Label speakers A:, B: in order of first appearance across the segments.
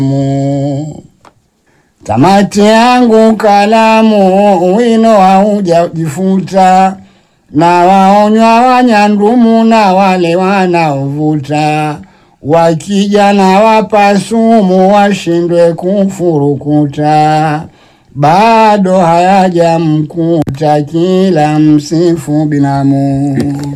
A: Mu. Tamati yangu kalamu, wino haujajifuta, na waonywa wanyandumu na wale wanaovuta, wakija na wapa sumu, washindwe kufurukuta, bado hayajamkuta kila msifu binamu.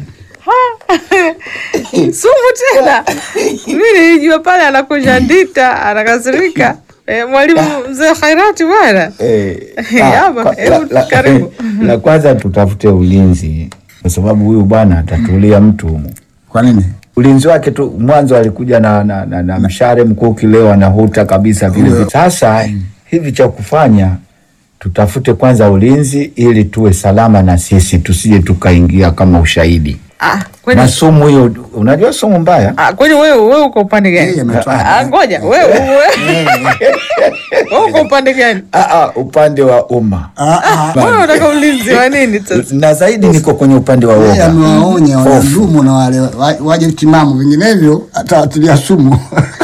B: sumu tena. Mimi nilijua pale anakuja ndita anakasirika. Eh, mwalimu mzee Khairati bwana.
C: Eh,
B: Yaba,
C: kwa-
B: hebu
C: la- la-
B: karibu.
C: La kwanza tutafute ulinzi, kwa sababu huyu bwana atatulia mtu humu.
A: Kwa nini?
C: Ulinzi wake tu mwanzo alikuja na, na, na, na mshare mkuki, leo anahuta kabisa vile vile. Sasa hivi cha kufanya tutafute kwanza ulinzi ili tuwe salama na sisi tusije tukaingia kama ushahidi
B: Ah, kwani
C: na sumu hiyo. Unajua sumu mbaya
B: ah, kwani wewe wewe uko upande
A: Yeye
B: gani?
A: ametwaa.
B: Ah, ngoja wewe wewe wewe uko upande gani?
C: ah, ah, upande wa umma
A: Ah, ah.
B: Wewe unataka ulinzi wa nini sasa?
C: na zaidi niko kwenye upande wa
A: Yeye
C: woga.
A: amewaonya
C: Hofu.
A: wanandumu na wale wa- waje timamu, vinginevyo atawatilia sumu.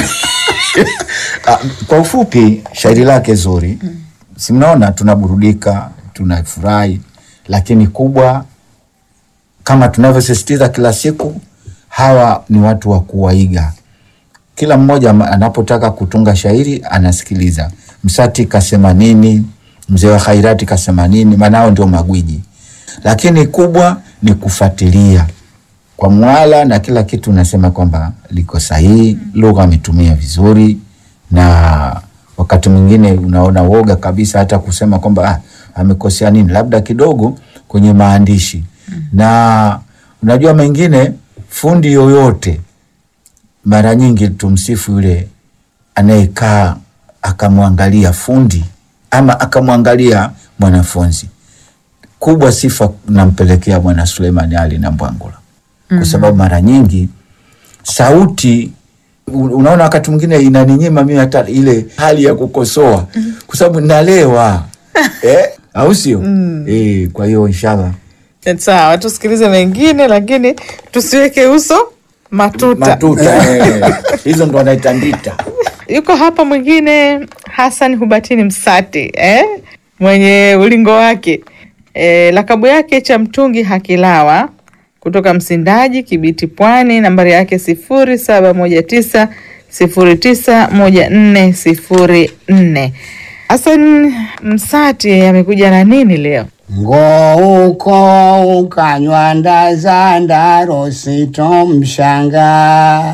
C: Ah, kwa ufupi shairi lake zuri si mnaona tunaburudika tunafurahi lakini kubwa kama tunavyosisitiza kila siku hawa ni watu wa kuwaiga kila mmoja ma- anapotaka kutunga shairi anasikiliza msati kasema nini mzee wa khairati kasema nini maanao ndio magwiji lakini kubwa ni kufuatilia kwa mwala na kila kitu unasema kwamba liko sahihi, lugha ametumia vizuri, na wakati mwingine unaona woga kabisa hata kusema kwamba ah, amekosea nini, labda kidogo kwenye maandishi na unajua mengine, fundi yoyote mara nyingi tumsifu yule anayekaa akamwangalia fundi ama akamwangalia mwanafunzi kubwa sifa nampelekea bwana Suleiman Ali na Mbwangula kwa sababu mara nyingi sauti u- unaona wakati mwingine inaninyima mimi hata ile hali ya kukosoa kwa sababu nalewa eh, au sio? Eh, kwa hiyo inshallah
B: Sawa, tusikilize mengine lakini tusiweke uso matuta.
C: matuta eh, hizo ndo wanaita ndita.
B: Yuko hapa mwingine Hassan Hubatini Msati eh? mwenye ulingo wake eh, lakabu yake cha mtungi Hakilawa kutoka Msindaji Kibiti Pwani, nambari yake sifuri saba moja tisa sifuri tisa moja nne sifuri nne. Hassan Msati amekuja na nini leo?
A: Ngouko ukanywa ndaza ndaro sitomshanga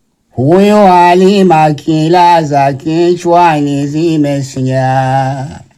A: huyo alima kila za kichwani zimesinya